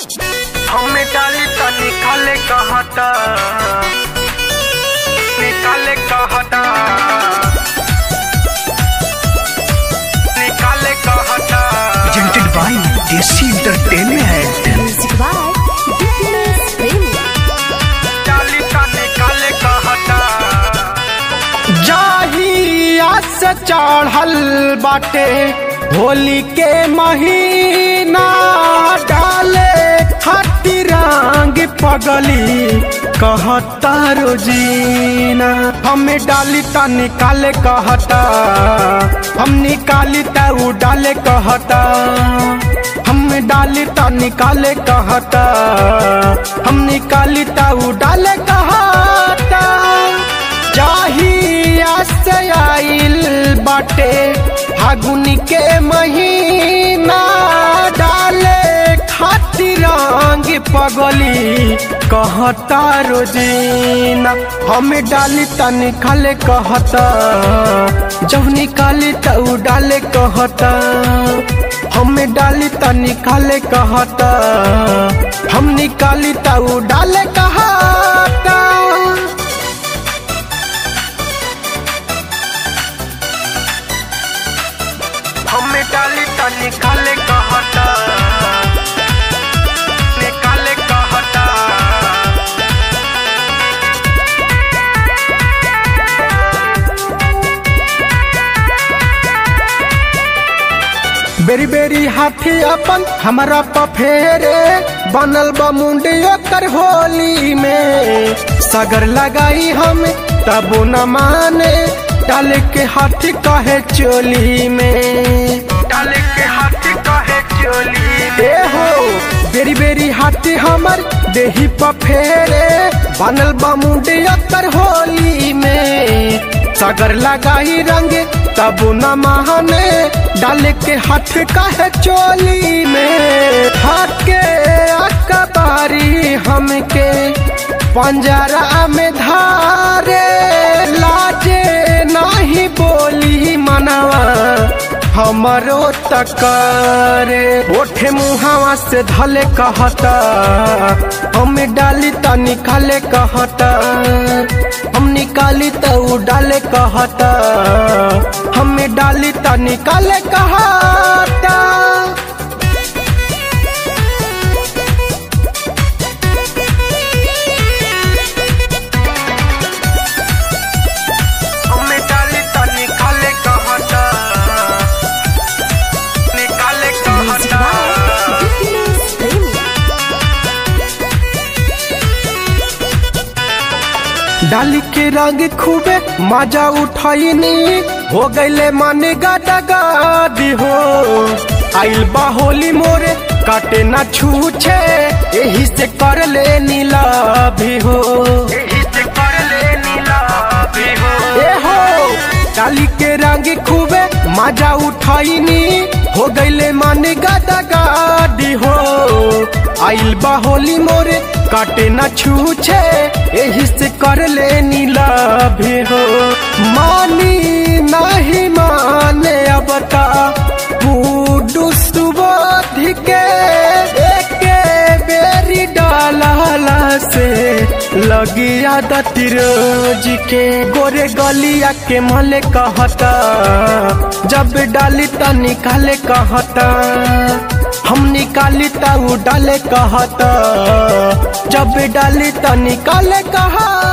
हमें डाली त निकाले कहता निकाले कहता निकाले कहता presented by Desi Entertainment. Music by Dipinus Premi. डाली त निकाले कहता जाहिया से चढ़ल बाटे होली के महीना डाले खाती रंग पगली कहता रोजीना हमें डाली ता निकाले कहता हम निकाली ता उ डाले कहता हम डाली ता निकाले कहता हम निकाली ता उ डाले कहता जाहिया से आइल बाटे फागुन के महीना डाले खातिर रंग पगली कहता रोजीना हमें डाली त निकाले कहता जब निकाली त उ डाले कहता हमें डाली त निकाले कहता हम निकाली त उ डाले कहता हमें डाली त निकाले कहता निकाले कहता बेरी बेरी हाथी अपन हमारा पफेरे बनल बा मुंडी ओकर होली में सगर लगाई हम तबो न माने डाले के हाथी कहे चोली में डाले के हाथी कहे चोली ए हो बेरी बेरी हाथी हमर देही पफेरे बनल बा मुंडी ओकर होली में सगर लगाई रंग तब न महाने डाले के हाथ काहे चोली में हाके अकबारी हमके पंजरा में धारे लाजे नहीं बोली मनवा हमरो तकरे ओठे मुहावा से धले कहता हम डाली त निकाले कहता हम निकाली त उ डाले कहता हम डाली त निकाले कहता हमें डाली त निकाले कहता निकाले Music कहता by Dipinus Premi. डाली के रंग खूबे मजा उठाइनी हो गईले मन गादा गादी हो आइल बा होली मोरे काटे ना छूछे यही से कर ले नीला भी हो यही से कर ले नीला भी हो ए हो डाली के रंग खूबे मजा उठाइनी हो गईले मन गादा गादी हो आइल बा होली मोरे काटे ना छूछे यही से कर ले नीला भी हो मानी नहीं माने अब ता बूडू सुबोध के एके बेरी डाला से लगी आदत रोज के गोरे गलिया के मले कहता जब डाली त निकाले कहता हम निकाली त उ डाले कहता जब डाली त निकाले कहता